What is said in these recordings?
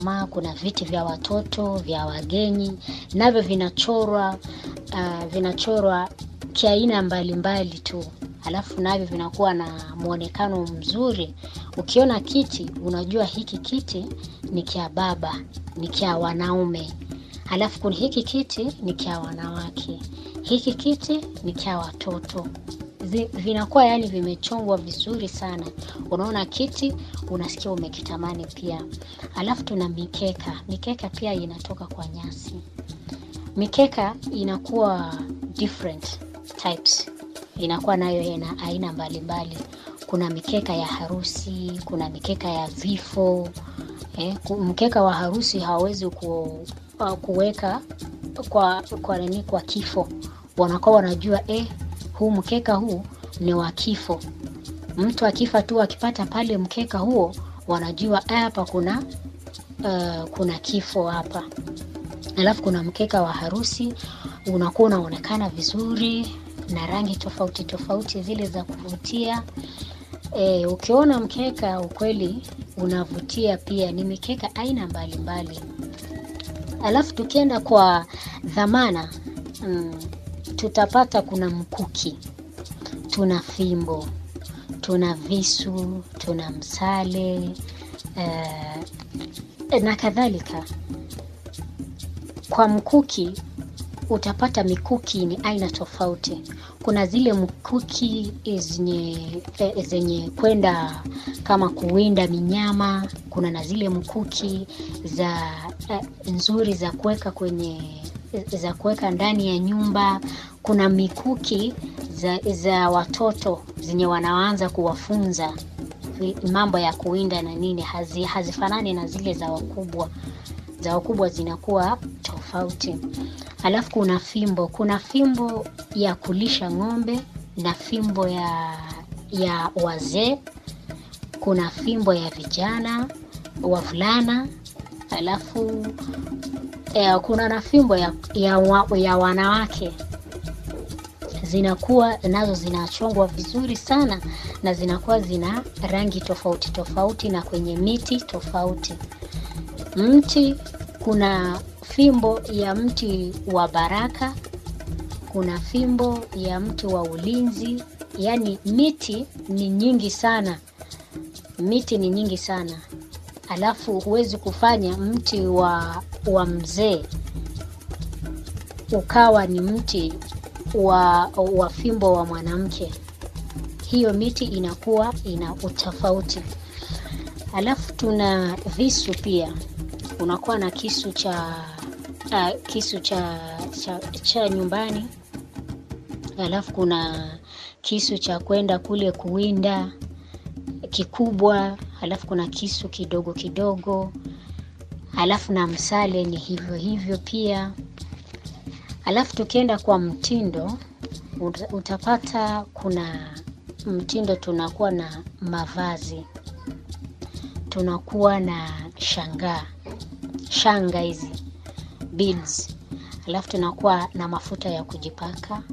ma kuna viti vya watoto vya wageni navyo vinachorwa uh, vinachorwa kiaina mbalimbali tu alafu navyo vinakuwa na mwonekano mzuri ukiona kiti unajua hiki kiti ni kya baba ni kya wanaume alafu kuna hiki kiti ni kya wanawake hiki kiti ni kya watoto Zi- vinakuwa yani vimechongwa vizuri sana unaona kiti unasikia umekitamani pia alafu tuna mikeka mikeka pia inatoka kwa nyasi mikeka inakuwa different types inakuwa nayo ina aina mbalimbali kuna mikeka ya harusi kuna mikeka ya vifo eh, ku- mkeka wa harusi hawawezi ku, uh, kuweka kwa kwa nini kwa kifo wanakuwa wanajua eh, huu mkeka huu ni wa kifo mtu akifa tu akipata pale mkeka huo wanajua "Ah, hapa kuna uh, kuna kifo hapa alafu kuna mkeka wa harusi unakuwa unaonekana vizuri na rangi tofauti tofauti zile za kuvutia e, ukiona mkeka ukweli unavutia pia ni mikeka aina mbalimbali alafu tukienda kwa dhamana mm, tutapata kuna mkuki tuna fimbo tuna visu tuna msale uh, na kadhalika kwa mkuki utapata mikuki ni aina tofauti kuna zile mkuki zenye eh, zenye kwenda kama kuwinda minyama kuna na zile mkuki za eh, nzuri za kuweka kwenye za kuweka ndani ya nyumba kuna mikuki za, za watoto zenye wanaanza kuwafunza vi- mambo ya kuwinda na nini hazi, hazifanani na zile za wakubwa za wakubwa zinakuwa tofauti alafu kuna fimbo kuna fimbo ya kulisha ng'ombe na fimbo ya ya wazee kuna fimbo ya vijana wavulana alafu eh, kuna na fimbo ya, ya, wa, ya wanawake zinakuwa nazo zinachongwa vizuri sana na zinakuwa zina rangi tofauti tofauti na kwenye miti tofauti mti kuna fimbo ya mti wa baraka kuna fimbo ya mti wa ulinzi yaani miti ni nyingi sana miti ni nyingi sana alafu huwezi kufanya mti wa wa mzee ukawa ni mti wa, wa fimbo wa mwanamke hiyo miti inakuwa ina utofauti alafu tuna visu pia unakuwa na kisu cha uh, kisu cha, cha, cha nyumbani alafu kuna kisu cha kwenda kule kuwinda kikubwa alafu kuna kisu kidogo kidogo alafu na msale ni hivyo hivyo pia alafu tukienda kwa mtindo uta- utapata kuna mtindo tunakuwa na mavazi tunakuwa na shangaa shanga hizi beads alafu tunakuwa na mafuta ya kujipaka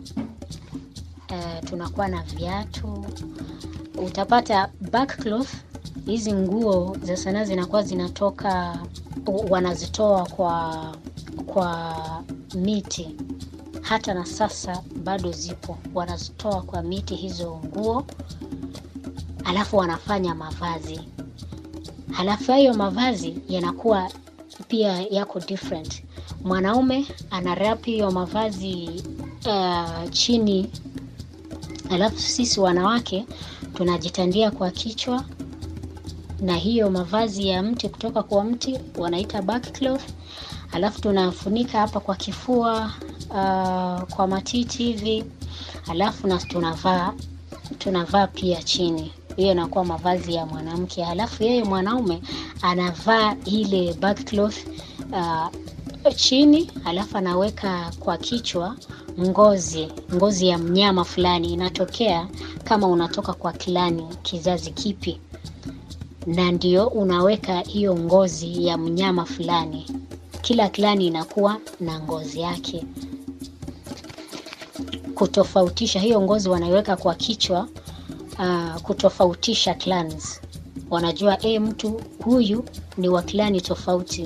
uh, tunakuwa na viatu utapata backcloth hizi nguo za sanaa zinakuwa zinatoka wanazitoa kwa kwa miti hata na sasa bado zipo wanazitoa kwa miti hizo nguo alafu wanafanya mavazi halafu hayo mavazi yanakuwa pia yako different mwanaume ana rap hiyo mavazi uh, chini alafu sisi wanawake tunajitandia kwa kichwa na hiyo mavazi ya mti kutoka kwa mti wanaita backcloth alafu tunafunika hapa kwa kifua uh, kwa matiti hivi alafu na tunavaa tunavaa pia chini hiyo inakuwa mavazi ya mwanamke halafu yeye mwanaume anavaa ile backcloth uh, chini alafu anaweka kwa kichwa ngozi ngozi ya mnyama fulani inatokea kama unatoka kwa kilani kizazi kipi na ndio unaweka hiyo ngozi ya mnyama fulani kila klani inakuwa na ngozi yake kutofautisha hiyo ngozi wanaiweka kwa kichwa uh, kutofautisha clans wanajua e, mtu huyu ni wa klani tofauti